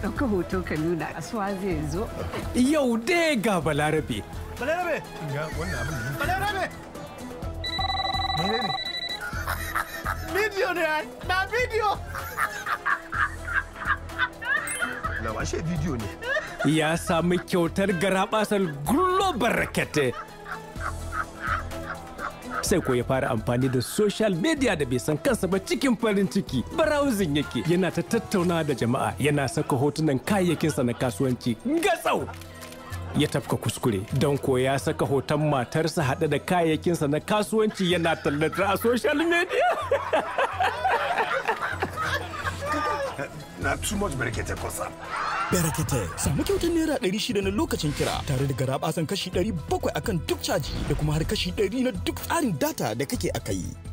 ɗauka hoto ka nuna asuwa zai zo Yau dai ga Balarabe. Balarabe! Ga wannan abin da Balarabe! Menene? Bidiyo ne ai! Na bidiyo! Na washe bidiyo ne. Ya sami kyautar garabasar Global Rakete. Sai ko ya fara amfani da social media da bai san kansa ba cikin farin ciki. Browsing yake yana ta tattauna da jama'a yana saka hotunan kayayyakinsa na kasuwanci gatsau. ya tafka kuskure don ko ya saka hoton matarsa haɗe da kayayyakinsa na kasuwanci yana tallata a social media. Na too much barkete kosa. Berekete samu kyautar naira ɗari shida na lokacin kira tare da garaɓasan kashi ɗari bakwai akan duk caji da kuma har kashi ɗari na duk tsarin data da kake aka yi.